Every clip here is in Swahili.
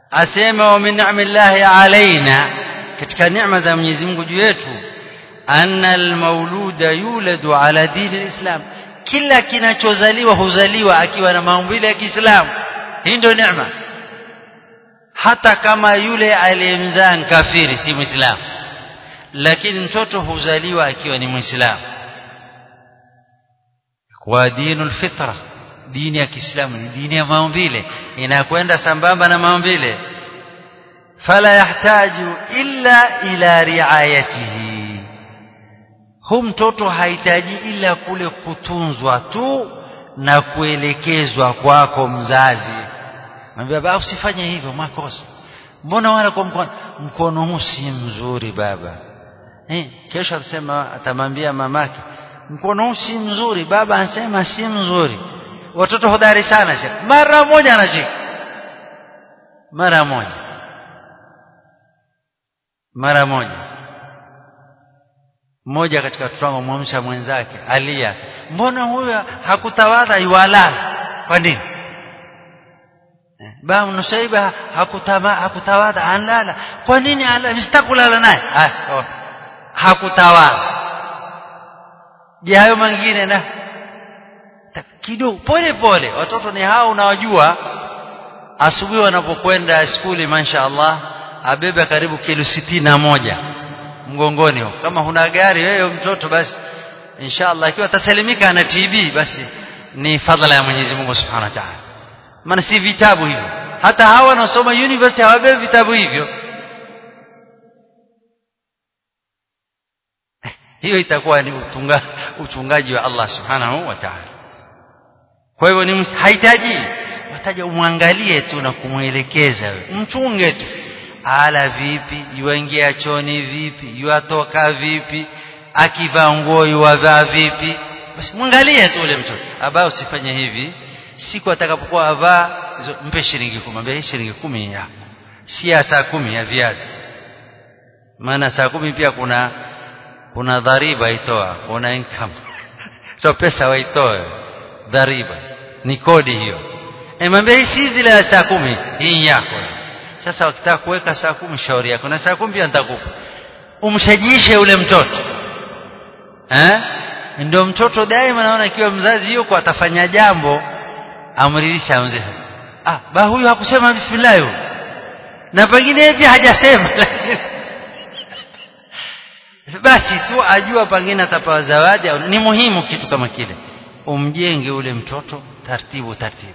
asema wa min ni'amillahi alaina katika neema za Mwenyezi Mungu juu yetu anna almauluda yuladu ala dini alislam kila kinachozaliwa huzaliwa akiwa na maumbile ya Kiislamu hii ndio neema hata kama yule aliyemzaa kafiri si muislamu lakini mtoto huzaliwa akiwa ni muislamu kwa dinul fitra dini ya Kiislamu ni dini ya maumbile inakwenda sambamba na maumbile fala yahtaju illa ila riayatihi hu mtoto hahitaji ila kule kutunzwa tu na kuelekezwa kwako mzazi mwambia baba usifanye hivyo makosa mbona wala kwa mkono mkono huu si mzuri baba eh kesho atasema atamwambia mamake mkono huu si mzuri baba anasema si mzuri watoto hodari sana shekh mara moja anashika mara moja mara moja mmoja katika watoto wangu mwamsha mwenzake alia mbona huyo hakutawadha iwalala kwa nini ba nusaiba hakutama hakutawadha anlala kwa nini ala mstakulala naye hakutawadha je hayo mengine na kidogo pole pole watoto ni hao unawajua asubuhi wanapokwenda skuli masha Allah abebe karibu kilo sitini na moja mgongoni huko kama huna gari wewe mtoto basi inshallah ikiwa atasalimika na TB basi ni fadhila ya Mwenyezi Mungu Subhanahu wa Ta'ala maana si vitabu hivyo hata hawa wanaosoma university hawabebi vitabu hivyo hiyo itakuwa ni utunga, uchungaji wa Allah Subhanahu wa Ta'ala kwa hivyo ni hahitaji wataja umwangalie tu na kumwelekeza mchunge tu ala vipi yuingia choni vipi yuatoka vipi akivaa nguo yuwavaa vipi basi mwangalie tu ule mtoto abao usifanye hivi siku atakapokuwa avaa mpe shilingi 10 mbe shilingi 10 ya si ya saa kumi ya viazi maana saa kumi pia kuna kuna dhariba itoa kuna income so pesa waitoe dhariba ni kodi hiyo emwambia hii si zile ya saa kumi hii yako sasa wakitaka kuweka saa kumi shauri yako na saa kumi pia nitakupa umshajishe ule mtoto eh ndio mtoto daima naona ikiwa mzazi yuko atafanya jambo amridhisha mzee ah ba huyu hakusema bismillah huyo na pengine pia hajasema basi tu ajua pengine atapewa zawadi au ni muhimu kitu kama kile umjenge ule mtoto taratibu taratibu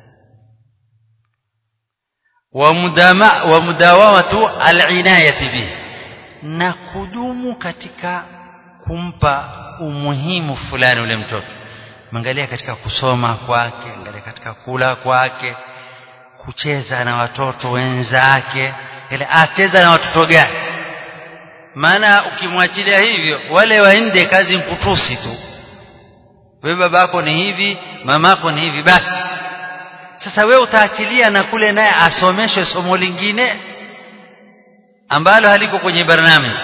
ومداما ومداومه العنايه به na kudumu katika kumpa umuhimu fulani ule mtoto angalia katika kusoma kwake angalia katika kula kwake kucheza na watoto wenzake ile acheza na watoto gani maana ukimwachilia hivyo wale waende kazi mkutusi tu wewe babako ni hivi mamako ni hivi basi sasa wewe utaachilia na kule naye asomeshwe somo lingine ambalo haliko kwenye barnamiji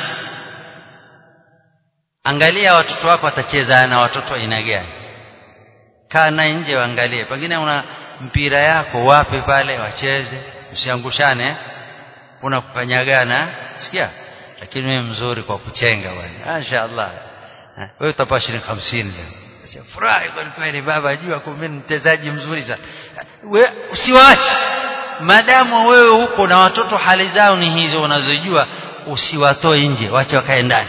angalia watoto wako watacheza na watoto aina gani kaa naye nje waangalie pengine una mpira yako wape pale wacheze usiangushane kuna kukanyagana sikia lakini wewe mzuri kwa kuchenga bwana mashaallah wewe utapata shilingi 50 leo furahi kwa kweli baba jua kumbe mchezaji mzuri sana we usiwaache madamu wewe huko na watoto hali zao ni hizo unazojua usiwatoe nje wache wakae ndani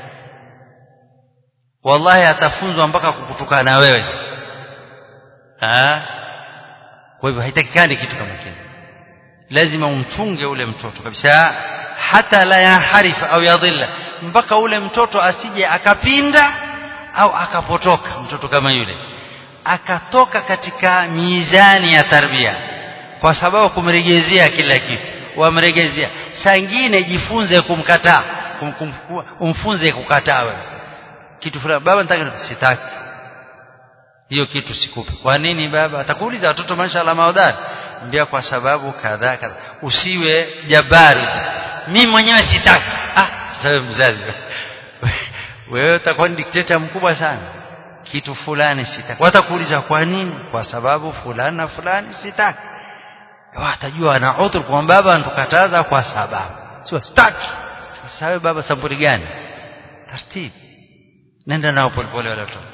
wallahi atafunzwa mpaka kukutukana wewe ah kwa hivyo haitakikani kitu kama kile lazima umchunge ule mtoto kabisa hata la yaharifa au yadhilla mpaka ule mtoto asije akapinda au akapotoka mtoto kama yule akatoka katika mizani ya tarbia kwa sababu kumregezea kila kitu wamregezea sangine jifunze kumkataa kum, kum, umfunze kukataa wewe kitu fulani baba nataka sitaki hiyo kitu sikupe kwa nini baba atakuuliza watoto mashallah maodhari mbia kwa sababu kadhaa kadhaa usiwe jabari mimi mwenyewe sitaki ah sasa mzazi wewe utakuwa ni dikteta mkubwa sana kitu fulani sitaki watakuuliza kwa nini kwa sababu fulani na fulani sitaki watajua ana udhur kwa baba antukataza kwa sababu sio staki sasa baba sampuli gani taratibu nenda nao polepole wale watoto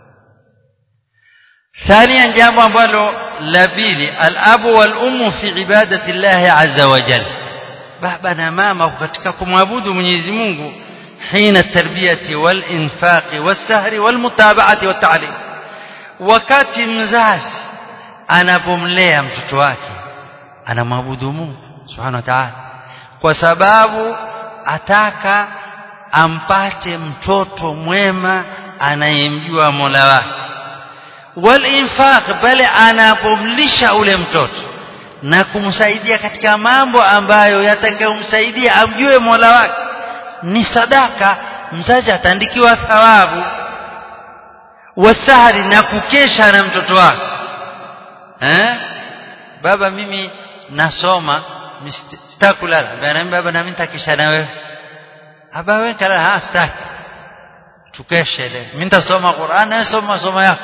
ثانيا jambo ambalo la pili al-abu wal ummu fi ibadati Allah azza wa jalla baba na mama katika kumwabudu Mwenyezi Mungu hina tarbiyati wal infaqi was sahri wal mutaba'ati wat ta'lim wakati mzazi anapomlea mtoto wake anamwabudu Mungu subhanahu wa ta'ala kwa sababu ataka ampate mtoto mwema anayemjua Mola wake wal infaq bali anapomlisha ule mtoto na kumsaidia katika mambo ambayo yatakayomsaidia amjue Mola wake ni sadaka mzazi ataandikiwa thawabu wasahari na kukesha na mtoto wake eh baba mimi nasoma sitakulala bana baba na mimi nitakesha na wewe aba wewe kala ha sitaki tukeshe leo mimi nitasoma Qur'an na soma masomo yako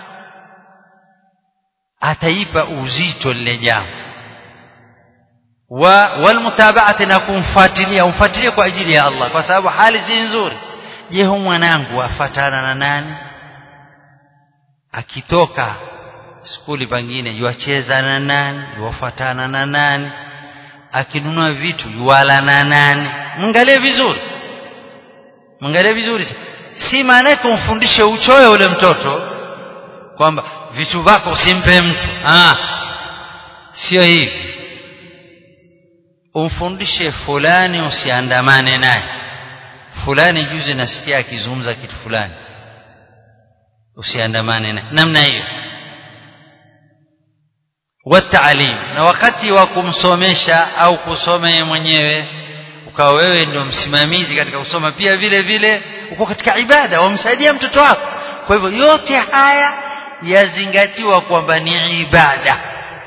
ataipa uzito lile jambo wa walmutaba'ati na kumfuatilia umfuatilie kwa ajili ya Allah kwa sababu hali si nzuri je huyu mwanangu afatana na nani akitoka skuli pangine yuacheza na nani yuwafuatana na nani akinunua vitu yuwala na nani mwangalie vizuri mwangalie vizuri si maana yake umfundishe uchoyo ule mtoto kwamba vitu vako usimpe mtu ah sio hivi umfundishe fulani usiandamane naye fulani juzi nasikia akizungumza kitu fulani usiandamane naye namna hiyo wataalim na wakati wa kumsomesha au kusoma yeye mwenyewe ukawa wewe ndio msimamizi katika kusoma pia vile vile uko katika ibada wamsaidia mtoto wako kwa hivyo yote haya yazingatiwa kwamba ni ibada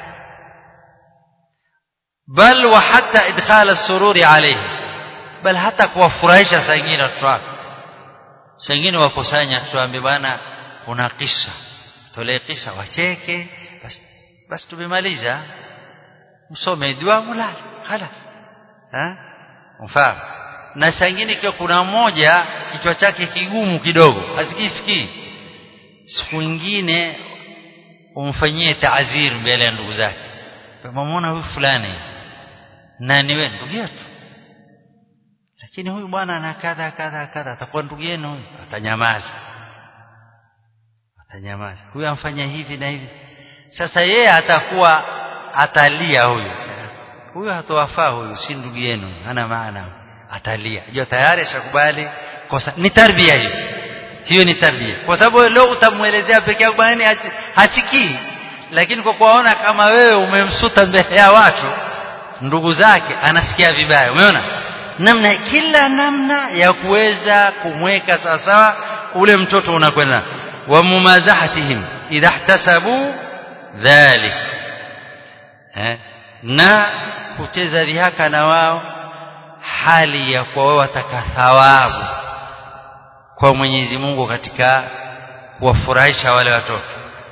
bal wa hata idkhal as-sururi alayhi bal hata kuwafurahisha saa nyingine watoto wako saa nyingine wakusanya tuambie bwana kuna kisa tolee kisa wacheke basi basi tumemaliza msome dua mulale خلاص ha mfahamu na saa nyingine ikiwa kuna mmoja kichwa chake kigumu kidogo hasikisikii siku nyingine umfanyie taazir mbele ya ndugu zake mamwona huyu fulani nani wewe ndugu yetu lakini huyu bwana ana kadha kadha kadha atakuwa ndugu yenu huyu atanyamaza atanyamaza huyu amfanya hivi na hivi sasa yeye atakuwa atalia huyu huyu hatowafaa huyu si ndugu yenu hana maana atalia hiyo tayari ashakubali kosa ni tarbia hiyo hiyo ni tabia kwa sababu leo utamuelezea peke yako bwana hasikii lakini kwa kuona kama wewe umemsuta mbele ya watu ndugu zake anasikia vibaya umeona namna kila namna ya kuweza kumweka sawa sawa ule mtoto unakwenda wa mumazahatihim idha ihtasabu dhalik eh na kucheza dhihaka na wao hali ya kwa wao wataka thawabu kwa Mwenyezi Mungu katika kuwafurahisha wale watoto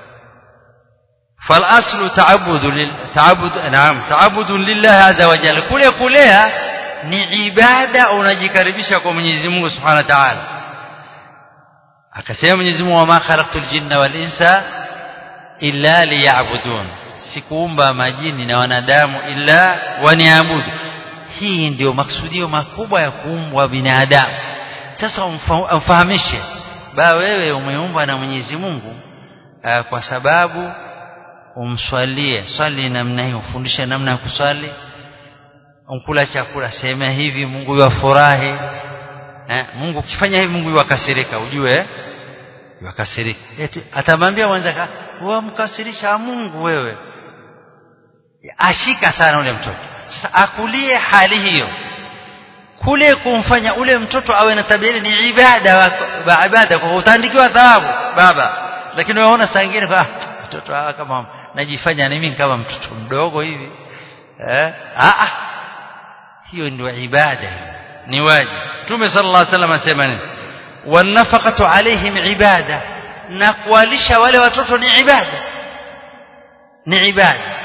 فالاصل تعبد لل... تعبد نعم تعبد لله عز وجل kule kulea ni ibada unajikaribisha kwa Mwenyezi Mungu Subhanahu wa Ta'ala akasema Mwenyezi Mungu wama khalaqtul jinna wal insa illa liya'budun sikuumba majini na wanadamu illa waniabudu hii ndio maksudio makubwa ya kuumbwa binadamu sasa umfahamishe ba wewe umeumbwa na Mwenyezi Mungu aa, kwa sababu umswalie swali namna hiyo ufundishe namna ya kuswali unkula chakula sema hivi Mungu yafurahi eh, Mungu ukifanya hivi Mungu yakasirika ujue yakasirika eti atamwambia mwanza wewe mkasirisha Mungu wewe ashika sana ule mtoto sasa akulie hali hiyo kule kumfanya ule mtoto awe na tabia ni ibada wa ibada kwa utaandikiwa thawabu baba lakini unaona saa nyingine kwa mtoto hawa kama najifanya mimi kama mtoto mdogo hivi eh ah hiyo ndio ibada ni wajibu Mtume sallallahu alaihi wasallam asema nini wanafaqatu alaihim ibada na kuwalisha wale watoto ni ibada ni ibada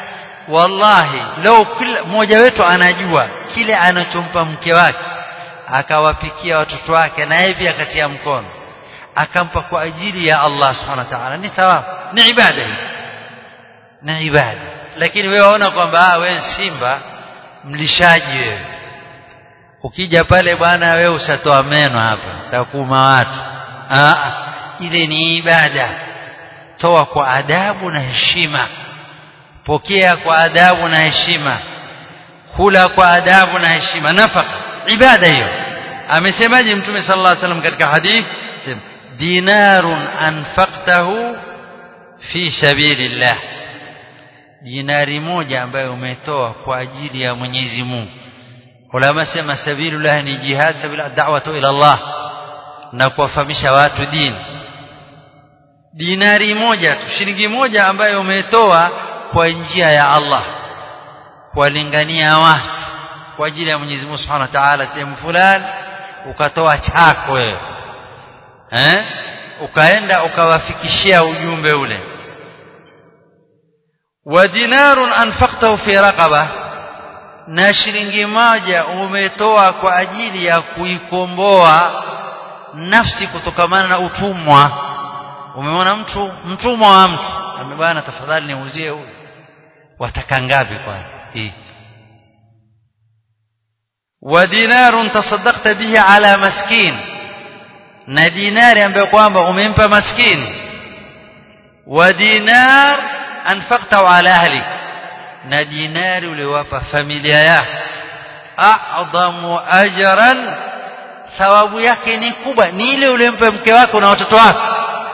wallahi leo kila mmoja wetu anajua kile anachompa mke wake akawapikia watoto wake na yeye pia akatia mkono akampa kwa ajili ya Allah subhanahu wa ta'ala ni thawabu ni ibada hii ni ibada lakini wewe waona kwamba ah wewe simba mlishaji wewe ukija pale bwana wewe usatoa meno hapa takuma watu ah ile ni ibada toa kwa adabu na heshima pokea kwa adabu na heshima kula kwa adabu na heshima nafaka ibada hiyo amesemaje mtume sallallahu alaihi wasallam katika hadith dinarun anfaqtahu fi sabilillah dinari moja ambayo umetoa kwa ajili ya Mwenyezi Mungu ulama sema sabilullah ni jihad sabila da'watu ila Allah na kuwafahamisha watu dini dinari moja tu shilingi moja ambayo umetoa kwa njia ya Allah kuwalingania watu kwa ajili ya Mwenyezi Mungu Subhanahu wa Ta'ala sehemu fulani ukatoa chako wewe eh ukaenda ukawafikishia ujumbe ule wa dinarun anfaqtahu fi raqaba na shilingi moja umetoa kwa ajili ya kuikomboa nafsi kutokamana na utumwa umeona mtu mtumwa wa mtu amebana tafadhali niuzie huyu wataka ngapi kwa hii wa dinarun tasaddaqta bihi ala maskin na dinari ambayo kwamba umempa maskini wa dinar anfaqta ala ahlik na dinari uliwapa familia yako a'dhamu ajran thawabu yake ni kubwa ni ile ulimpa mke wako na watoto wako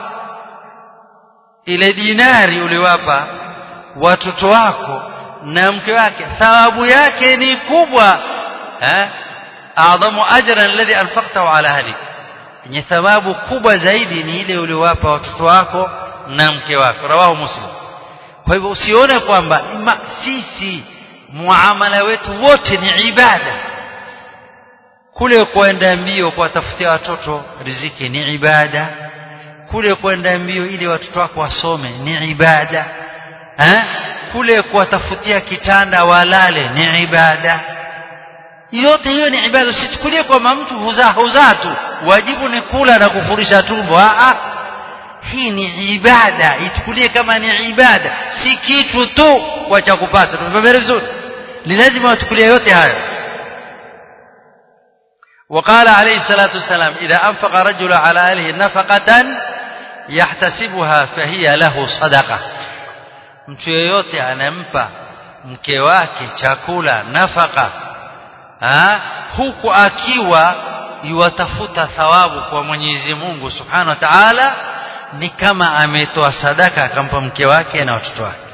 ile dinari uliwapa watoto wako na mke wake thawabu yake ni kubwa eh a'dhamu ajran alladhi anfaqtahu ala ahlik yenye thawabu kubwa zaidi ni ile uliowapa watoto wako na mke wako rawahu muslim kwa hivyo usione kwamba sisi muamala wetu wote ni ibada kule kwenda mbio kuwatafutia watoto riziki ni ibada kule kwenda mbio ili watoto wako wasome ni ibada eh? kule kuwatafutia kitanda walale ni ibada yote hiyo ni ibada usichukulie kwamba mtu huzaa huzaa tu wajibu ni kula na kufurisha tumbo ah hii ni ibada ichukulie kama ni ibada si kitu tu kwa cha kupata tumefahamiana vizuri ni lazima wachukulie yote hayo وقال عليه الصلاة والسلام إذا أنفق رجل على أهله نفقة يحتسبها فهي له صدقة mtu yeyote anampa mke wake chakula nafaka ha? huku akiwa yuwatafuta thawabu kwa Mwenyezi Mungu Subhanahu wa Ta'ala ni kama ametoa sadaka akampa mke wake na watoto wake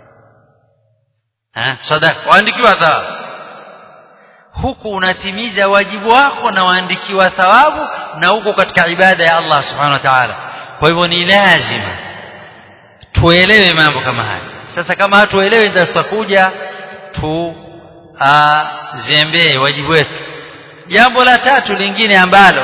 ha? sadaka waandikiwa thawabu huku unatimiza wajibu wako na waandikiwa thawabu na huko katika ibada ya Allah Subhanahu wa Ta'ala kwa hivyo ni lazima tuelewe mambo kama haya sasa kama hatuelewi tutakuja tu zembee wajibu wetu jambo la tatu lingine ambalo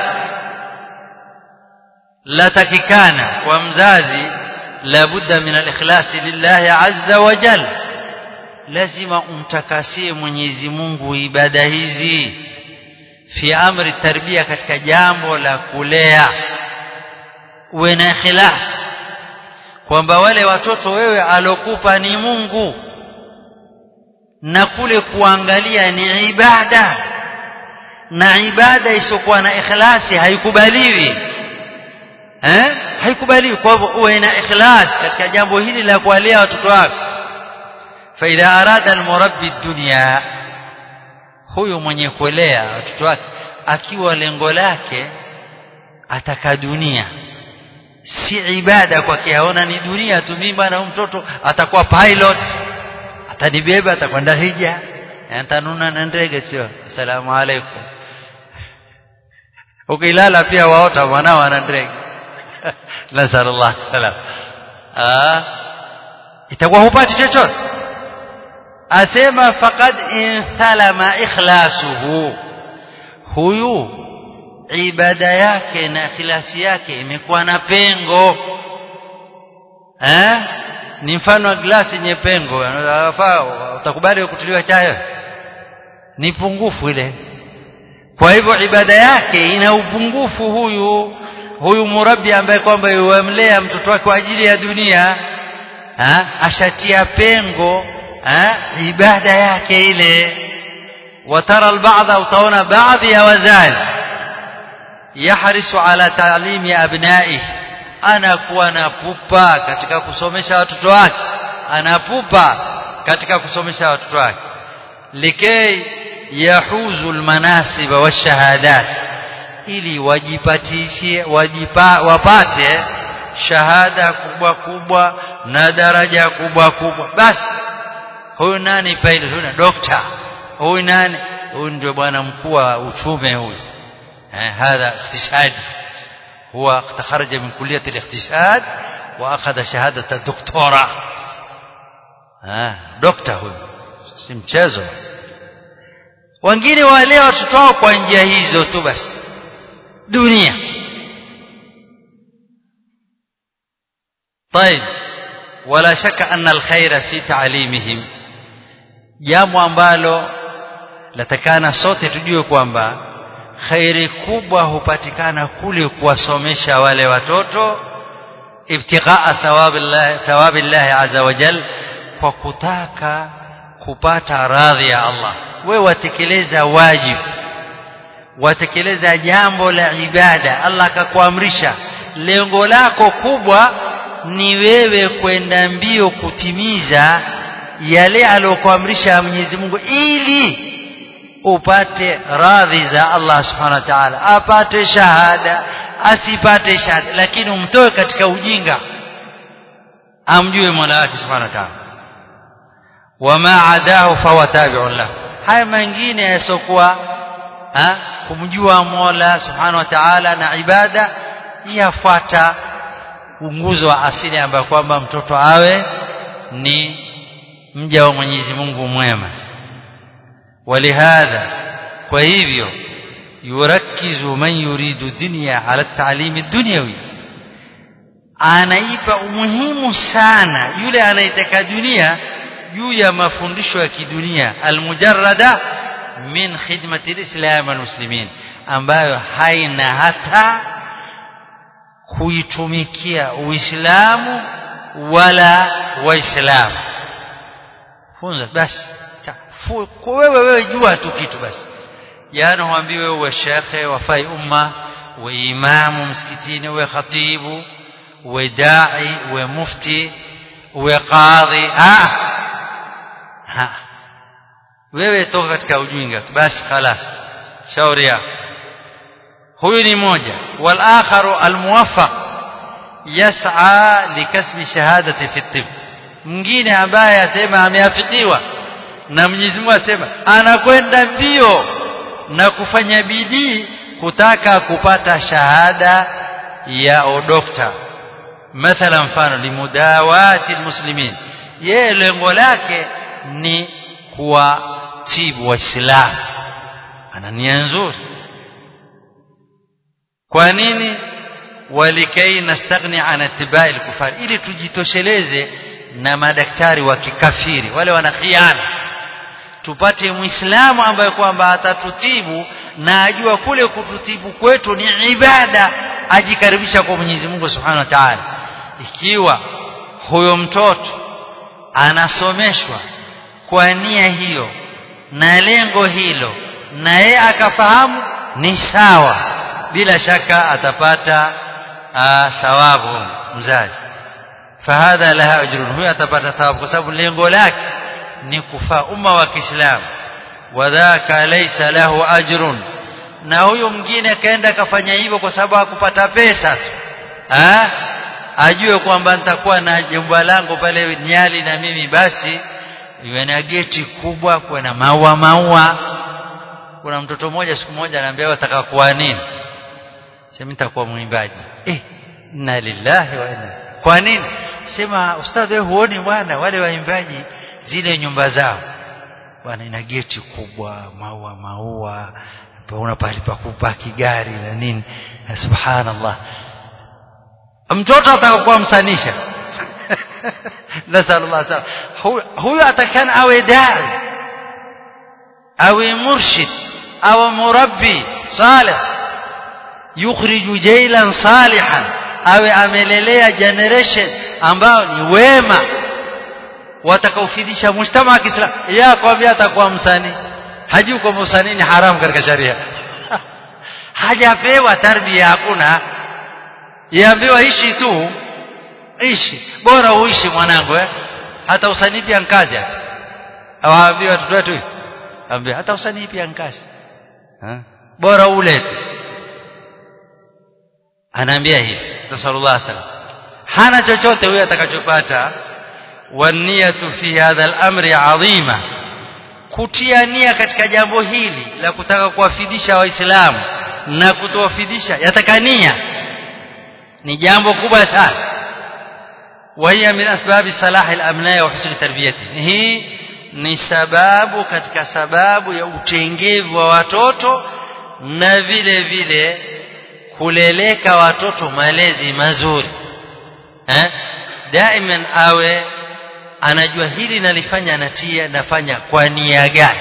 latakikana kwa mzazi labudda min al-ikhlasi lillahi azza wa jalla lazima umtakasie Mwenyezi Mungu ibada hizi fi amri tarbia katika jambo la kulea uwe na ikhlas kwamba wale watoto wewe alokupa ni Mungu na kule kuangalia ni ibada na ibada isokuwa na ikhlasi haikubaliwi eh haikubaliwi kwa hivyo uwe na ikhlas katika jambo hili la kuwalea watoto wako فإذا أراد المربي الدنيا huyu mwenye kulea watoto wake akiwa lengo lake ataka dunia si ibada kwake aona ni dunia tu mimi bwana huyu mtoto atakuwa pilot atanibeba atakwenda hija atanuna na ndege sio asalamu alaykum ukilala pia waota mwanao ana ndege nasallallahu salam ah itakuwa hupati chochote asema faqad inthalama ikhlasuhu huyu ibada yake na ikhlasi yake imekuwa na pengo eh ni mfano wa glasi yenye pengo utakubali kutiliwa chai ni pungufu ile kwa hivyo ibada yake ina upungufu huyu huyu murabbi ambaye kwamba yuamlea mtoto wake kwa ajili ya dunia ha? ashatia pengo ha? ibada yake ile watara albadha utaona baadhi ya wazazi yahrisu ala taalimi abnaihi anakuwa na pupa katika kusomesha watoto wake anapupa katika kusomesha watoto wake likay yahuzu almanasib washahadat ili wajipatishe wajipa, wapate shahada kubwa kubwa na daraja kubwa kubwa basi huyu nani pilot huyu dokta huyu nani huyu ndio bwana mkuu wa uchumi huyu eh hadha iktisadi هو تخرج من كلية الاقتصاد وأخذ شهادة الدكتوراه ها دكتور huyo si mchezo wengine wale watoto wao kwa njia hizo tu basi dunia طيب ولا شك أن الخير في تعليمهم jambo ambalo latakana sote tujue kwamba khairi kubwa hupatikana kule kuwasomesha wale watoto ibtighaa thawabillah thawabillah azza wa jal kwa kutaka kupata radhi ya Allah we watekeleza wajibu watekeleza jambo la ibada Allah akakuamrisha lengo lako kubwa ni wewe kwenda mbio kutimiza yale aliyokuamrisha Mwenyezi Mungu ili upate radhi za Allah subhanahu wa ta'ala apate shahada asipate shahada lakini umtoe katika ujinga amjue Mola wake subhanahu wa ta'ala wama adahu fahuwa tabi'un lahu haya mengine yasokuwa kumjua Mola subhanahu wa ta'ala na ibada yafuata unguzo wa asili ambayo kwamba mtoto awe ni mja wa Mwenyezi Mungu mwema ولهذا وهيفيو يركز من يريد الدنيا على التعليم الدنيوي anaipa umuhimu sana yule anayetaka dunia juu ya mafundisho ya kidunia almujarrada min khidmati alislam walmuslimin ambayo haina hata kuitumikia uislamu wala waislamu funza basi wewe wewe jua tu kitu basi yani huambiwe uwe shekhe wafai umma uwe imamu msikitini uwe khatibu uwe dai uwe mufti uwe qadhi ah ha wewe toka katika ujinga basi خلاص shauri yako huyu ni moja wal akharu al muwaffaq yas'a likasbi shahadati fi tib mwingine ambaye asema ameafikiwa na Mwenyezi Mungu asema anakwenda mbio na kufanya bidii kutaka kupata shahada ya udokta mathala mfano limudawati almuslimin yeye lengo lake ni kuwatibu waislamu ana nia nzuri kwa nini walikai nastaghni an ittiba'i al-kufar ili tujitosheleze na madaktari wa kikafiri wale wana khiana tupate muislamu ambaye kwamba atatutibu na ajua kule kututibu kwetu ni ibada ajikaribisha kwa Mwenyezi Mungu Subhanahu wa Ta'ala ikiwa huyo mtoto anasomeshwa kwa nia hiyo na lengo hilo na yeye akafahamu ni sawa bila shaka atapata thawabu mzazi fahadha laha ajrun huyo atapata thawabu kwa sababu lengo lake ni kufaa umma wa Kiislamu wadhaka laysa lahu ajrun na huyo mwingine akaenda akafanya hivyo kwa sababu hakupata pesa tu ah ajue kwamba nitakuwa na jumba langu pale Nyali na mimi basi iwe na geti kubwa kuwe na maua maua kuna mtoto mmoja siku moja ananiambia wataka kuwa nini sema nitakuwa mwimbaji eh inna lillahi wa inna kwa nini sema ustadhi wewe huoni bwana wale waimbaji zile nyumba zao bwana ina geti kubwa maua maua una pahali pa kupaki gari na nini na subhanallah mtoto atakakuwa msanisha nasallallahu alaihi wasallam huyo atakana awe dai awe murshid awe murabbi salih yukhriju jailan salihan awe amelelea generation ambao ni wema watakaofidisha mujtama wa Kiislamu ya kwambia atakuwa msanii hajui kwamba usanii ni haramu katika sharia hajapewa tarbia hakuna yaambiwa ishi tu ishi bora uishi mwanangu eh hata usanii pia nkazi hata awaambia watoto wetu ambia hata usanii pia nkazi bora ule tu anaambia hivi sallallahu alaihi wasallam hana chochote huyo atakachopata waniyatu fi hadha al-amri adhima kutia nia katika jambo hili la kutaka kuwafidisha waislamu na kutowafidisha yatakania ni jambo kubwa sana وهي من أسباب صلاح الأبناء وحسن تربيتهم hii ni sababu katika sababu ya utengevu wa watoto na vile vile kuleleka watoto malezi mazuri eh daiman awe anajua hili nalifanya natia nafanya kwa nia gani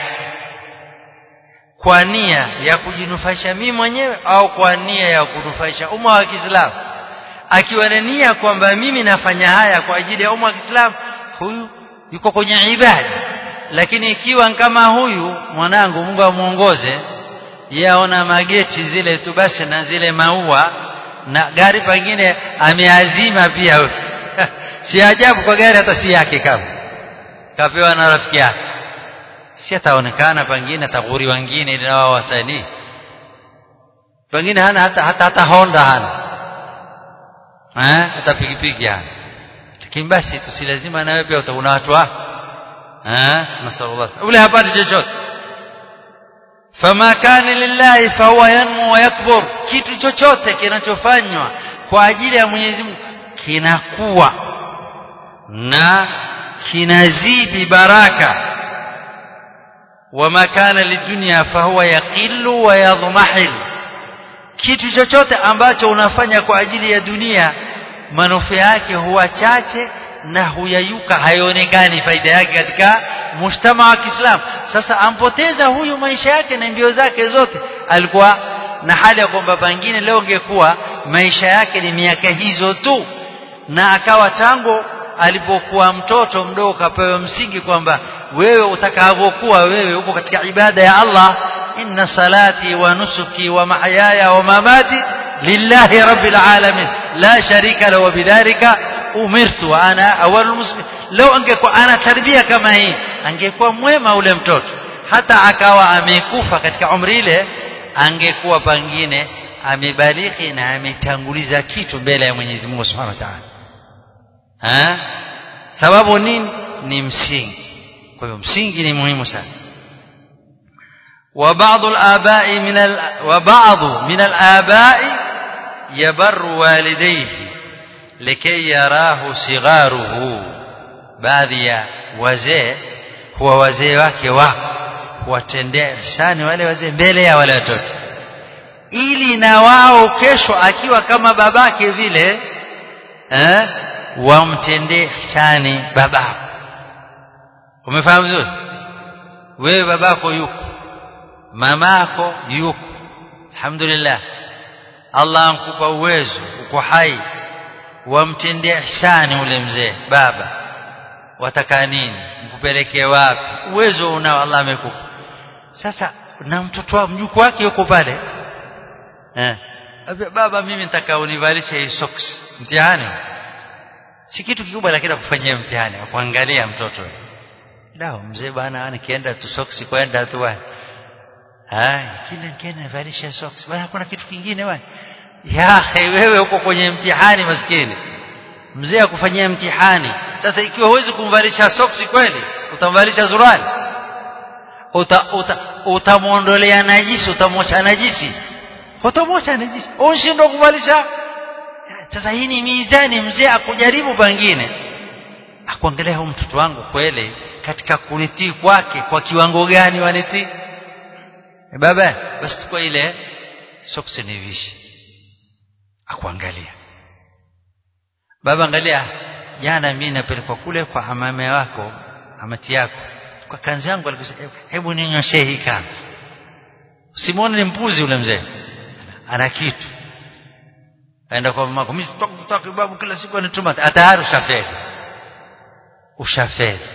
kwa nia ya kujinufaisha mimi mwenyewe au kwa nia ya kunufaisha umma wa Kiislamu akiwa na nia kwamba mimi nafanya haya kwa ajili ya umma wa Kiislamu huyu yuko kwenye ibada lakini ikiwa kama huyu mwanangu Mungu amuongoze yaona mageti zile tu basi na zile maua na gari pengine ameazima pia si ajabu kwa gari hata si yake kama kapewa na rafiki yake si ataonekana pengine ataghuri wengine ili nao wasanii pengine hana hata hata, hata Honda hana eh hata pikipiki hana lakini basi tu lazima nawe pia utaona watu wako eh nasallallahu ule hapati chochote fama kana lillahi fahuwa yanmu wa yakbur kitu chochote kinachofanywa kwa ajili ya Mwenyezi Mungu kinakuwa na kinazidi baraka wama kana lidunya fahuwa yaqillu wa yadhmahil kitu chochote ambacho unafanya kwa ajili ya dunia manufaa yake huwa chache na huyayuka haionekani faida yake katika mujtama wa Kiislamu sasa ampoteza huyu maisha yake na mbio zake zote alikuwa na hali ya kwamba pengine leo ungekuwa maisha yake ni miaka hizo tu na akawa tangu alipokuwa mtoto mdogo kapewa msingi kwamba wewe utakavyokuwa wewe uko katika ibada ya Allah inna salati wa nusuki wa mahyaya wa mamati lillahi rabbil alamin la sharika lahu bidhalika umirtu wa ana awwalul muslimin leo angekuwa ana tarbia kama hii angekuwa mwema ule mtoto hata akawa amekufa katika umri ile angekuwa pengine amebaliki na ametanguliza kitu mbele ya Mwenyezi Mungu Subhanahu wa Ta'ala ha sababu nini ni msingi kwa hiyo msingi ni muhimu sana وبعض الآباء من ال... وبعض من الآباء يبر والديه لكي يراه صغاره baadhi ya wazee huwa wazee wake wako watendea ihsani wale wazee mbele ya wale watoto ili na wao kesho akiwa kama babake vile eh wamtendee ihsani babako umefahamu vizuri wewe babako yuko mamako yuko alhamdulillah Allah ankupa uwezo uko hai wamtendea ihsani ule mzee baba wataka nini mkupelekee wapi uwezo unao Allah amekupa sasa na mtoto wako mjukuu wake yuko pale eh baba mimi nataka univalishe hii socks mtihani si kitu kikubwa lakini kufanyia mtihani kuangalia mtoto lao mzee bwana nikienda tu socks kwenda tu bwana hai kila nikienda nivalishe socks bwana kuna kitu kingine bwana ya wewe uko kwenye mtihani maskini mzee akufanyia mtihani sasa ikiwa huwezi kumvalisha soksi kweli utamvalisha zurali uta, uta, utamwondolea najisi utamwacha najisi utamwacha najisi unshindwa kuvalisha sasa hii ni mizani mzee akujaribu pengine akuangalia huyu mtoto wangu kweli katika kunitii kwake kwa kiwango gani wanitii e baba basi tukua ile soksi nivishe akuangalia baba angalia jana mimi napelekwa kule kwa amame wako amati yako kwa kanzi yangu alikusema hebu ninyoshe hii kanzi usimwone ni mpuzi ule mzee ana kitu aenda kwa mama mimi sitaki babu kila siku anituma tayari ushafeli ushafeli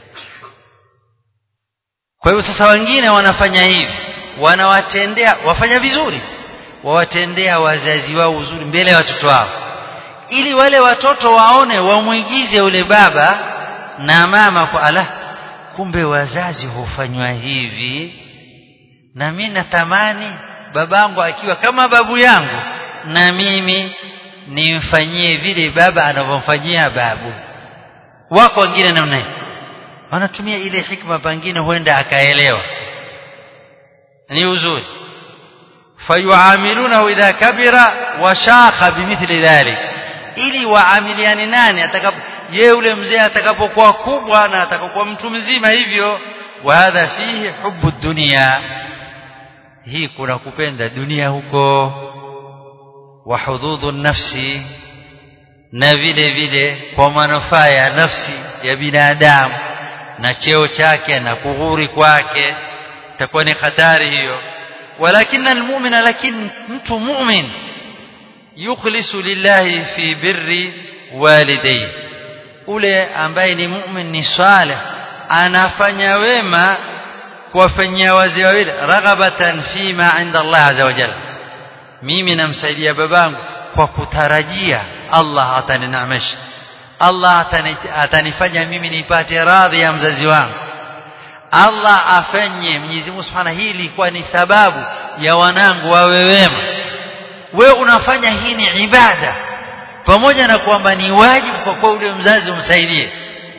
kwa hivyo sasa wengine wanafanya hivi wanawatendea wafanya vizuri wawatendea wazazi wao uzuri mbele ya watoto wao ili wale watoto waone wamwigize yule baba na mama kwa ala kumbe wazazi hufanywa hivi na mimi natamani babangu akiwa kama babu yangu na mimi nimfanyie vile baba anavyomfanyia babu wako wengine namna hii wanatumia ile hikma pengine huenda akaelewa ni uzuri fayuamilunahu idha kabira washakha bimithli dhalik ili waamiliane nani atakapo ye ule mzee atakapokuwa kubwa na atakapokuwa mtu mzima hivyo wa hadha fihi hubu dunia hii kuna kupenda dunia huko wa hududhu nafsi na vile vile kwa manufaa ya nafsi ya binadamu na cheo chake na kughuri kwake itakuwa ni hatari hiyo walakin almu'mina lakin mtu mu'min yukhlisu lillahi fi birri walidayhi ule ambaye ni mu'min ni salih anafanya wema kuwafanyia wazee wawili raghabatan fima inda Allah azza wa jalla mimi namsaidia babangu kwa kutarajia Allah ataninamesha Allah atanifanya mimi nipate radhi ya mzazi wangu Allah afanye Mwenyezi Mungu Subhanahu hii ilikuwa ni sababu ya wanangu wawe wema we unafanya hii ni ibada pamoja na kwamba ni wajibu kwa kuwa ule mzazi umsaidie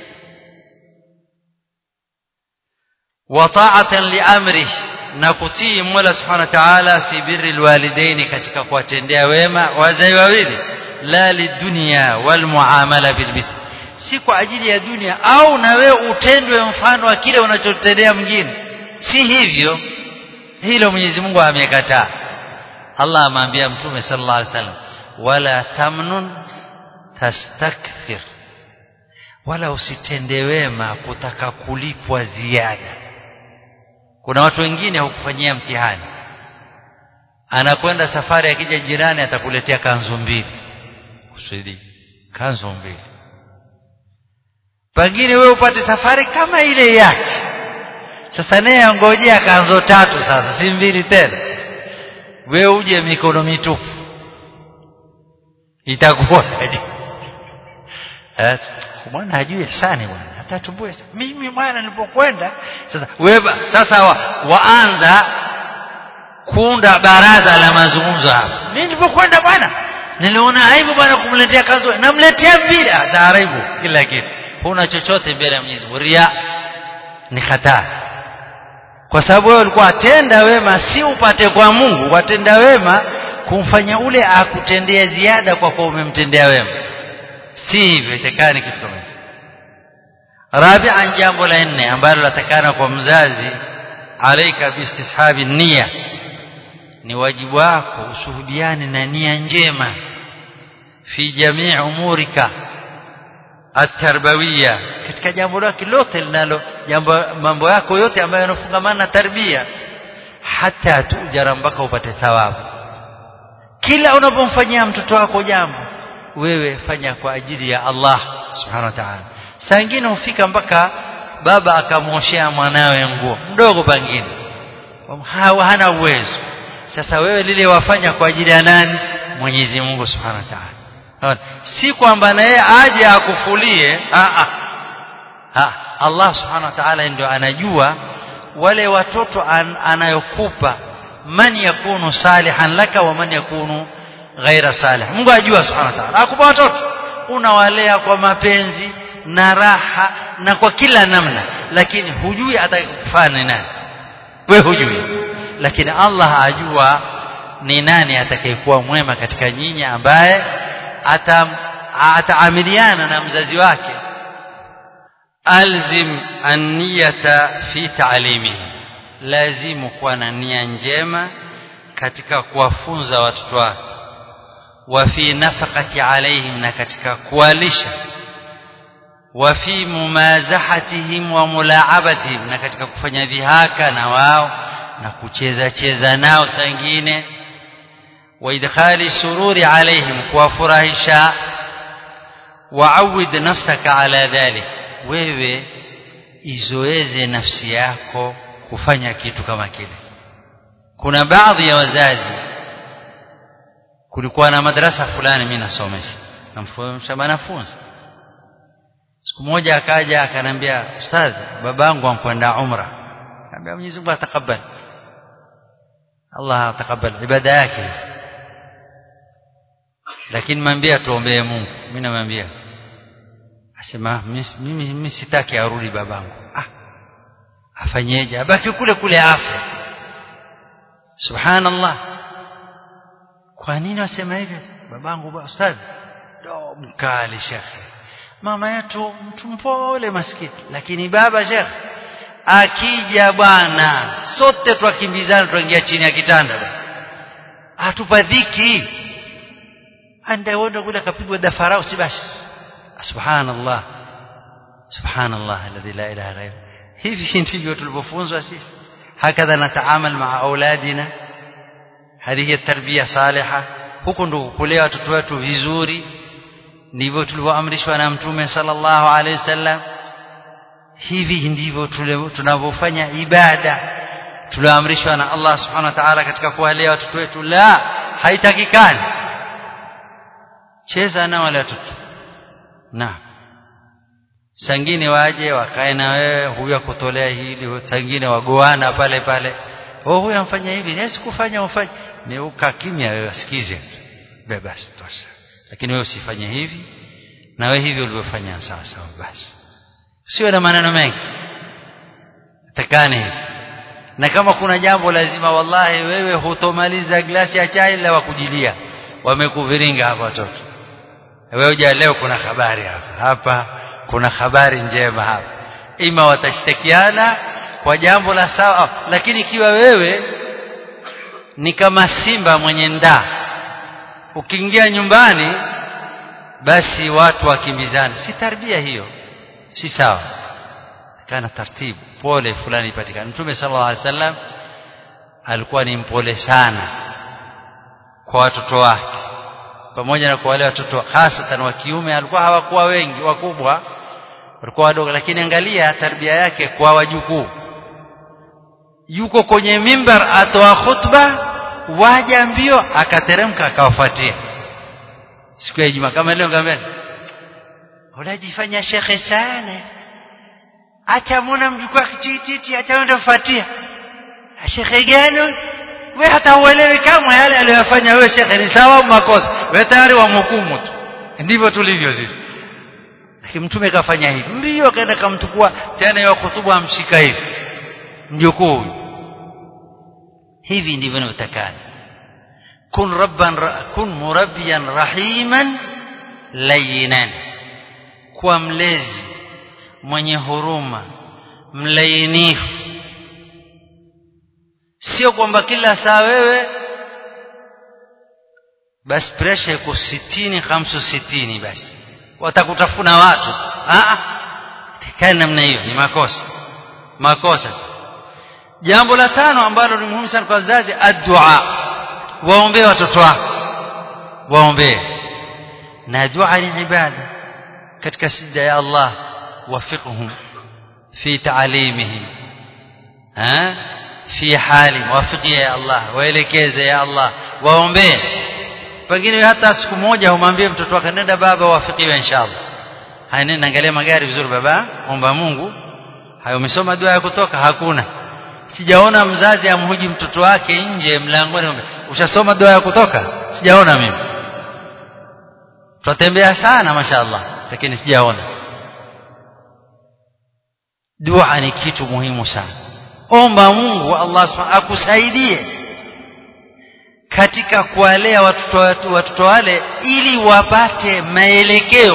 wa ta'atan li amri na kutii Mola Subhanahu wa Ta'ala fi birri alwalidain katika kuwatendea wema wazee wawili la lidunya wal muamala bil bith si kwa ajili ya dunia au na wewe utendwe mfano wa kile unachotendea mwingine si hivyo hilo Mwenyezi Mungu amekataa Allah amwambia Mtume sallallahu alaihi wasallam wala tamnun tastakthir wala usitende wema kutaka kulipwa ziada kuna watu wengine hukufanyia mtihani anakwenda safari akija jirani atakuletea kanzu mbili kusudi kanzu mbili pengine wewe upate safari kama ile yake sasa naye angojea kanzo tatu sasa si mbili tena wewe uje mikono mitupu itakuwa eh bwana hajui sana bwana hata tumbue mimi bwana nilipokwenda sasa wewe sasa wa, waanza kuunda baraza la mazungumzo hapa mimi nilipokwenda bwana niliona aibu bwana kumletea kanzo namletea bila taaribu kila kitu huna chochote mbele ya Mwenyezi Mungu ria ni hatari kwa sababu wewe ulikuwa atenda wema si upate kwa Mungu watenda wema kumfanya ule akutendea ziada kwa kuwa umemtendea wema si hivyo itakani kitu kama hicho rabi'an jambo la nne ambalo latakana kwa mzazi alaika bistishabi nia ni wajibu wako ushuhudiane na nia njema fi jamii umurika atarbawiya katika jambo lake lote linalo jambo mambo yako yote ambayo yanafungamana na tarbia hata tujara mpaka upate thawabu kila unapomfanyia mtoto wako jambo wewe fanya kwa ajili ya Allah subhanahu wa ta'ala saa nyingine hufika mpaka baba akamwoshea mwanawe nguo mdogo pengine hana uwezo sasa wewe lile wafanya kwa ajili ya nani Mwenyezi Mungu subhanahu wa ta'ala si kwamba na yeye aje akufulie a a Allah subhanahu wa ta'ala ndio anajua wale watoto an, anayokupa man yakunu salihan laka wa man yakunu ghaira salih Mungu ajua subhanahu wa ta'ala akupa watoto unawalea kwa mapenzi na raha na kwa kila namna lakini hujui atakufanya nani we hujui lakini Allah ajua ni nani atakayekuwa mwema katika nyinyi ambaye ataamiliana na mzazi wake alzim an-niyata fi ta'limihi lazimu kuwa na nia njema katika kuwafunza watoto wake wa fi nafaqati alaihim na katika kuwalisha wa fi mumazahatihim wa mulaabatihim na katika kufanya dhihaka na wao na kucheza cheza nao sangine wa idkhali sururi alaihim kuwafurahisha waawid nafsaka ala dhalik wewe izoeze nafsi yako kufanya kitu kama kile kuna baadhi ya wazazi kulikuwa na madrasa fulani mimi nasomesha namfundisha wanafunzi siku moja akaja akanambia ustadhi babangu ankwenda umra akamwambia Mwenyezi Mungu atakabali Allah atakabali ibada yake lakini mwambie tuombee Mungu mimi namwambia asema mimi mimi sitaki arudi babangu ah afanyeje abaki kule kule afa subhanallah kwa nini wasema hivyo babangu ustadhi ndo mkali shekhe mama yetu mtu mpole maskini lakini baba shekhe akija bwana sote twakimbizana tuingia chini ya kitanda atupa dhiki andaenda kule akapigwa dafarau si basi subhanallah subhanallah alladhi la ilaha ghayr hivi ndivyo tulivyofunzwa sisi hakadha nataamal maa auladina hadhihi tarbia saliha huko ndo kulea watoto wetu vizuri ndivyo tulivyoamrishwa na mtume sallallahu alaihi wasallam hivi ndivyo tunavyofanya ibada tulioamrishwa na Allah subhanahu wa ta'ala katika kuwalea watoto wetu la haitakikani cheza na wale watoto na sangine waje wakae na wewe huyu akutolea hili sangine wagoana pale pale oh huyu amfanya hivi nesi kufanya ufanye ni uka kimya wewe asikize basi tosha lakini wewe usifanye hivi na wewe hivi ulivyofanya sawa sawa basi sio na maneno mengi takani hivi na kama kuna jambo lazima wallahi wewe hutomaliza glasi ya chai la wakujilia wamekuviringa hapa watoto wewe uja leo kuna habari hapa hapa kuna habari njema hapa ima watashtakiana kwa jambo la sawa lakini ikiwa wewe ni kama simba mwenye ndaa ukiingia nyumbani basi watu wakimbizana si tarbia hiyo si sawa kana taratibu pole fulani ipatikane mtume sallallahu alaihi wasallam alikuwa ni mpole sana kwa watoto wake pamoja na kwa wale watoto hasatan wa kiume alikuwa hawakuwa wengi wakubwa walikuwa wadogo lakini angalia tarbia yake kwa wajukuu yuko kwenye mimbar atoa khutba waja mbio akateremka akawafuatia siku ya Ijumaa kama leo ngambeni unajifanya shekhe sana acha muona mjukuu akichititi acha ende kufuatia shekhe gani wewe hata uelewi kama yale aliyofanya wewe shekhe ni sawa au makosa wewe tayari wamhukumu tu ndivyo tulivyo sisi lakini mtume kafanya hivi mbio akaenda kamchukua tena yeye kutubu amshika hivi mjukuu hivi ndivyo inavyotakana kun rabban kun murabbiyan rahiman layinan kuwa mlezi mwenye huruma mlainifu sio kwamba kila saa wewe basi presha iko sitini hamsu sitini basi watakutafuna watu tikani namna hiyo ni makosa makosa jambo la tano ambalo ni muhimu sana kwa wazazi addua waombee watoto wako waombee na dua ni ibada katika sijda ya Allah wafiqhum fi ta'limihim ha fi hali wafiqie ya Allah waelekeze ya Allah waombee pengine hata siku moja humwambie mtoto wake nenda baba wafikiwe inshallah haya nenda angalia magari vizuri baba omba Mungu hayo umesoma dua ya kutoka hakuna sijaona mzazi amhuji mtoto wake nje mlangoni ushasoma dua ya kutoka sijaona mimi tutembea sana mashaallah lakini sijaona dua ni kitu muhimu sana omba Mungu Allah subhanahu akusaidie katika kuwalea watoto watu watoto wale ili wapate maelekeo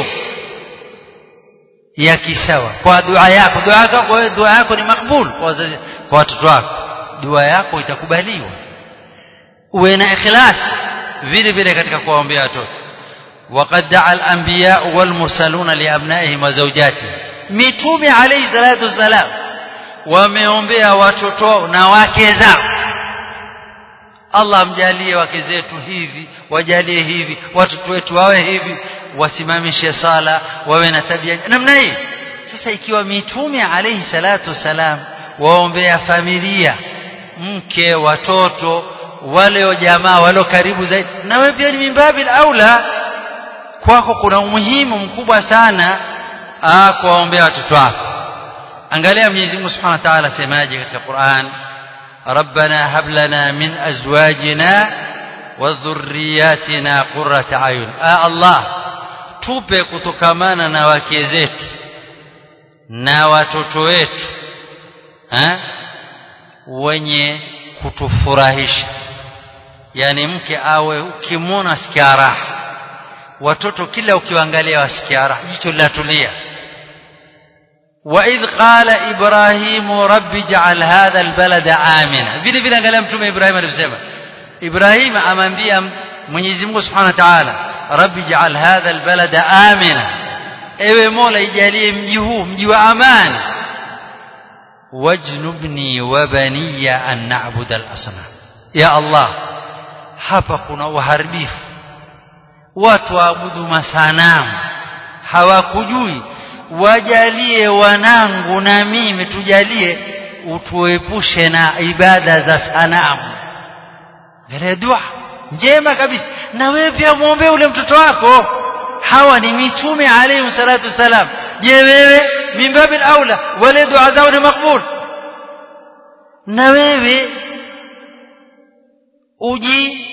ya kisawa kwa dua yako dua yako kwa dua yako ni makbul kwa kwa watoto wako dua yako itakubaliwa uwe na ikhlas vile vile katika kuwaombea watoto وقد دعا الأنبياء والمرسلون لأبنائهم وزوجاتهم ميتومي عليه الصلاة والسلام wameombea watoto na wake zao Allah mjalie wake zetu hivi wajalie hivi watoto wetu wawe hivi wasimamishe sala wawe na tabia namna hii sasa ikiwa mitume alayhi salatu wasalam waombea familia mke watoto wale jamaa wale karibu zaidi na wewe pia ni mimbabil aula kwako kuna umuhimu mkubwa sana kuwaombea watoto wako angalia Mwenyezi Mungu Subhanahu wa Ta'ala semaje katika Qur'an Rabbana hab lana min azwajina wa dhurriyyatina qurrata ayun Allah tupe kutokamana na wake zetu na watoto wetu ha? wenye kutufurahisha yani mke awe ukimwona sikia raha watoto kila ukiwaangalia wasikia raha jicho linatulia وإذ قال إبراهيم رب اجعل هذا البلد آمنا vile vile angalia mtume Ibrahim alivyosema Ibrahim amwambia Mwenyezi Mungu Subhanahu wa Ta'ala rabbi ij'al hadha albalada amina ewe Mola ijalie mji huu mji wa amani wajnubni wa baniya an na'budu al-asnam ya Allah hapa kuna uharibifu watu waabudu masanamu hawakujui wajalie wanangu na mimi tujalie utuepushe na ibada za sanamu ngale dua njema kabisa na wewe pia muombe ule mtoto wako hawa ni mitume alayhi salatu wasalam je wewe mimbabil aula wale dua zao ni makbul na wewe uji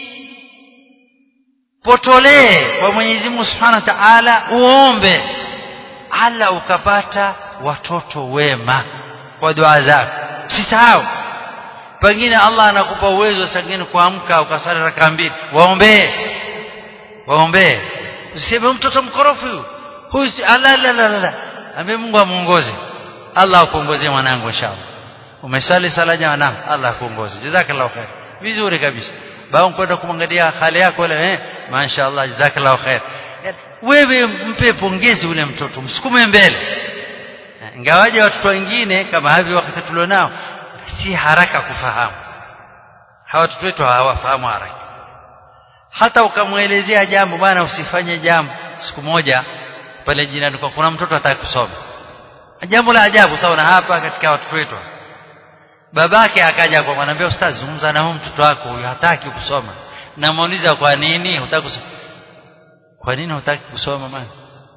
potolee kwa Mwenyezi Mungu Subhanahu wa Ta'ala uombe ala ukapata watoto wema kwa dua zako sisahau pengine Allah anakupa uwezo sangine kuamka ukasali raka mbili waombee waombee usiseme mtoto mkorofi huyu huyu la la la la ambaye Mungu amuongoze Allah akuongozie mwanangu inshallah umesali sala jana Allah akuongoze jazakallahu khair vizuri kabisa bao kwenda kumwangalia hali yako ile eh mashaallah jazakallahu khair wewe mpe pongezi ule mtoto msukume mbele ingawaje watoto wengine kama hivi wakati tulionao si haraka kufahamu hawa watoto wetu hawafahamu haraka hata ukamwelezea jambo bwana usifanye jambo siku moja pale jirani kwa kuna mtoto ataka kusoma jambo la ajabu utaona hapa katika watoto wetu babake akaja kwa mwanaambia ustaz zungumza na huyu mtoto wako huyu hataki kusoma namuuliza kwa nini hutaki kusoma kwa nini hutaki kusoma mama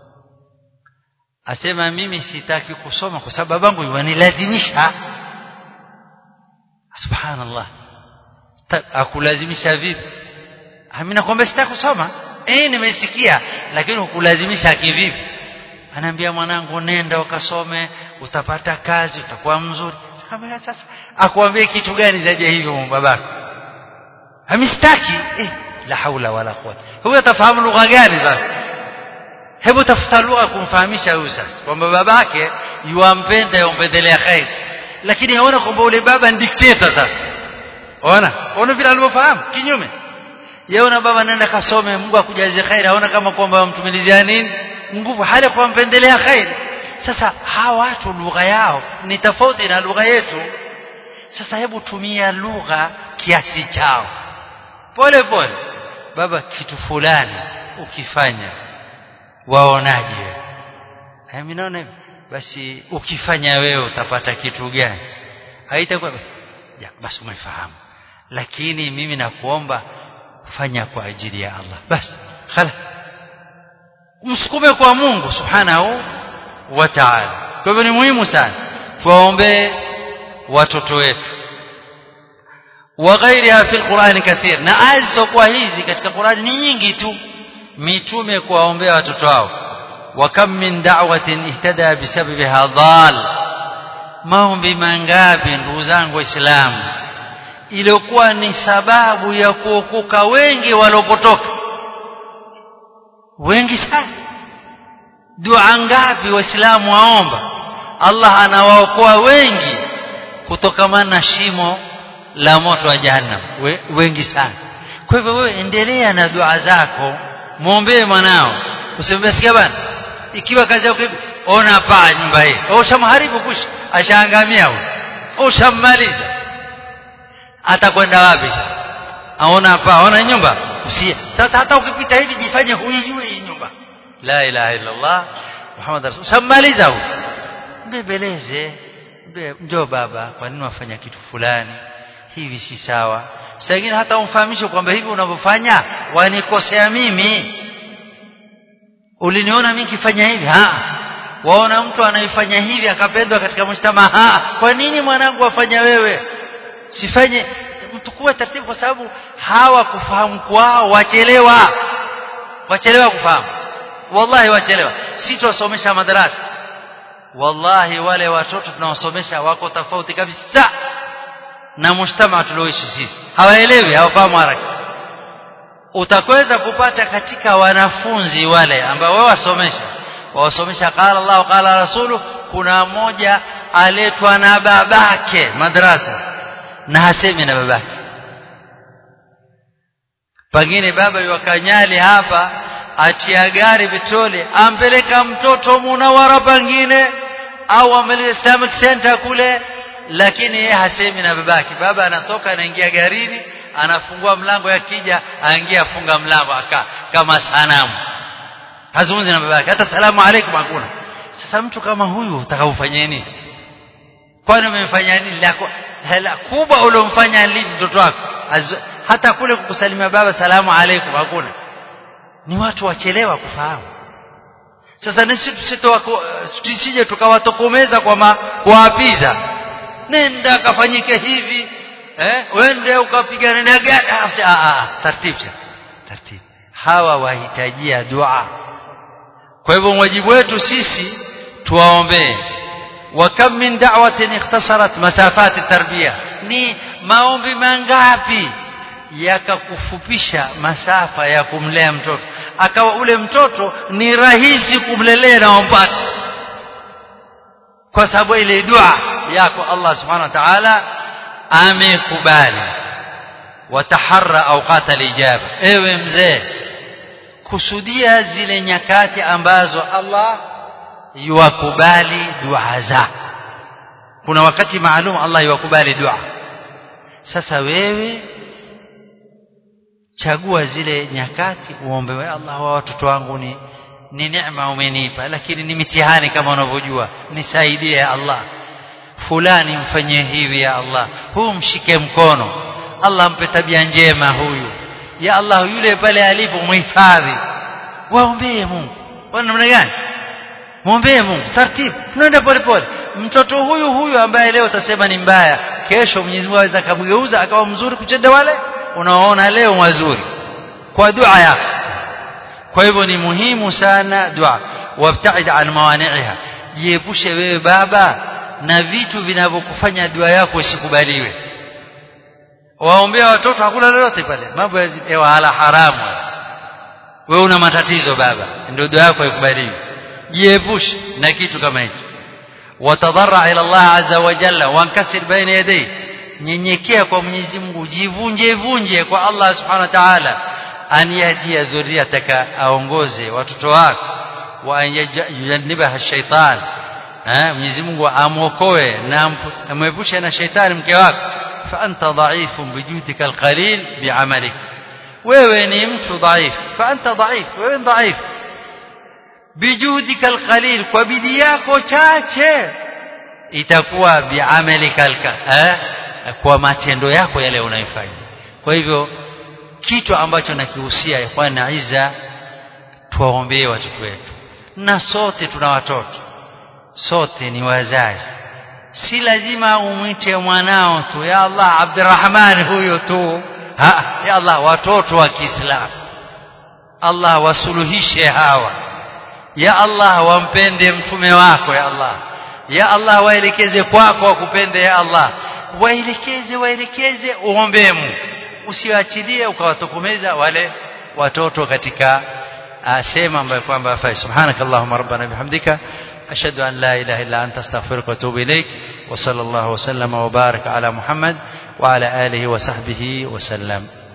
asema mimi sitaki kusoma kwa sababu babangu yanilazimisha subhanallah akulazimisha vipi mimi nakwambia sitaki kusoma eh nimesikia lakini ukulazimisha kivipi anaambia mwanangu nenda ukasome utapata kazi utakuwa mzuri kama sasa akwambie kitu gani zaidi ya hivyo babako hamistaki eh la haula wala quwwata huyo atafahamu lugha gani sasa hebu tafuta lugha kumfahamisha huyu sasa kwamba babake yuampenda yumpendelea khair lakini aona kwamba ule baba ni dictator sasa ona ona vile alivyofahamu kinyume yaona baba nenda kasome Mungu akujazie khair aona kama kwamba mtumilizia nini nguvu hali kwa mpendelea khair sasa hawa watu lugha yao ni tofauti na lugha yetu sasa hebu tumia lugha kiasi chao pole pole baba kitu fulani ukifanya waonaje mimi naona basi ukifanya wewe utapata kitu gani haitakuwa ya basi umefahamu lakini mimi nakuomba fanya kwa ajili ya Allah basi khala msukume kwa Mungu subhanahu wa ta'ala kwa hivyo ni muhimu sana tuwaombee watoto wetu وغيرها في القرآن كثير na aya zisizokuwa hizi katika Qur'ani ni nyingi tu mitume kuwaombea watoto wao وكم من دعوة اهتدى بسببها ضال maombi mangapi ndugu zangu waislamu iliyokuwa ni sababu ya kuokoka wengi walopotoka wengi sana dua ngapi waislamu waomba Allah anawaokoa wengi kutokamana na shimo la moto wa jahannam We, wengi sana kwa hivyo wewe endelea na dua zako muombee mwanao usimwambie sikia bana ikiwa kazi yako ona paa nyumba hii ushamharibu kushi ashaangamia huyo ushammaliza atakwenda wapi sasa aona paa aona nyumba usie sasa hata ukipita hivi jifanye huijui hii nyumba la ilaha illa allah muhammad rasul ushammaliza huyo mbebeleze njoo baba kwa nini wafanya kitu fulani hivi si sawa saa ingine hata umfahamishe kwamba hivi unavyofanya wanikosea mimi uliniona mimi kifanya hivi ha waona mtu anaifanya hivi akapendwa katika mshtama ha kwa nini mwanangu afanya wewe sifanye mtu kuwa taratibu kwa sababu hawa kufahamu kwao wachelewa wachelewa kufahamu wallahi wachelewa si tuwasomesha madarasa wallahi wale watoto tunawasomesha wako tofauti kabisa na mshtama tulioishi sisi hawaelewi hawafahamu haraka utakweza kupata katika wanafunzi wale ambao wao wasomesha wawasomesha qala Allah qala rasulu kuna mmoja aletwa na babake madrasa na hasemi na babake pengine baba yuwakanyali hapa atia gari petroli ampeleka mtoto munawara pengine au ameleta Islamic Center kule lakini yeye hasemi na babake baba anatoka anaingia garini anafungua mlango yakija aingia afunga mlango aka kama sanamu hazungumzi na babake hata salamu alaykum hakuna sasa mtu kama huyu utakaufanyia nini kwani umemfanyia nini lako hela kubwa uliomfanya lipi mtoto wako hata kule kukusalimia baba salamu alaykum hakuna ni watu wachelewa kufahamu sasa nisi tusije tukawatokomeza kwa ma, kuapiza nenda akafanyike hivi eh wende ukapigana na gari taratibu taratibu hawa wahitajia dua kwa hivyo wajibu wetu sisi tuwaombee wa kam min da'watin ikhtasarat masafat tarbiya ni maombi mangapi yakakufupisha masafa ya kumlea mtoto akawa ule mtoto ni rahisi kumlelea na wampata kwa sababu ile dua yako Allah subhanahu wa ta'ala amekubali wataharra awqat alijaba ewe mzee kusudia zile nyakati ambazo Allah yuwakubali dua zako kuna wakati maalum Allah yuwakubali dua sasa wewe chagua zile nyakati uombe we Allah wa watoto wangu ni ni neema umenipa lakini ni mitihani kama unavyojua nisaidie Allah fulani mfanyie hivi ya Allah huu mshike mkono Allah mpe tabia njema huyu ya Allah yule pale alipo muhifadhi waombee Mungu wana namna gani muombee Mungu taratibu tunaenda pole pole mtoto huyu huyu ambaye leo utasema ni mbaya kesho Mwenyezi Mungu aweza kumgeuza akawa mzuri kuchenda wale unaoona leo mazuri kwa dua yako kwa hivyo ni muhimu sana dua wabtaid an mawani'iha jiepushe wewe baba na vitu vinavyokufanya dua yako isikubaliwe waombea watoto hakuna lolote pale mambo ya wala haramu wewe una matatizo baba ndio dua yako ikubaliwe jiepushe na kitu kama hicho watadharra ila Allah azza wa jalla wankasir baina yadayhi nyenyekea kwa Mwenyezi Mungu jivunje vunje kwa Allah subhanahu wa ta'ala an yahdia dhurriyataka aongoze watoto wako wa yujannibaha shaitan eh Mwenyezi Mungu amuokoe na amwepushe na shaitani mke wako fa anta dha'ifun bijudika alqalil bi'amalik wewe ni mtu dhaifu fa anta dhaif wewe dhaif bijudika alqalil kwa bidii yako chache itakuwa bi'amalika eh kwa matendo yako yale unayofanya kwa hivyo kitu ambacho nakihusia ikhwan aiza tuwaombee watoto wetu na sote tuna watoto sote ni wazazi si lazima umwite mwanao tu ya Allah Abdurrahman huyo tu ha ya Allah watoto wa Kiislamu Allah wasuluhishe hawa ya Allah wampende mtume wako ya Allah ya Allah waelekeze kwako wakupende ya Allah waelekeze waelekeze uombee Mungu usiwaachilie ukawatokomeza wale watoto katika sema ambayo kwamba hafai subhanakallahumma rabbana bihamdika ashhadu an la ilaha illa anta astaghfiruka wa atubu ilaik wa sallallahu wa sallama wa baraka ala muhammad wa ala alihi wa sahbihi wa sallam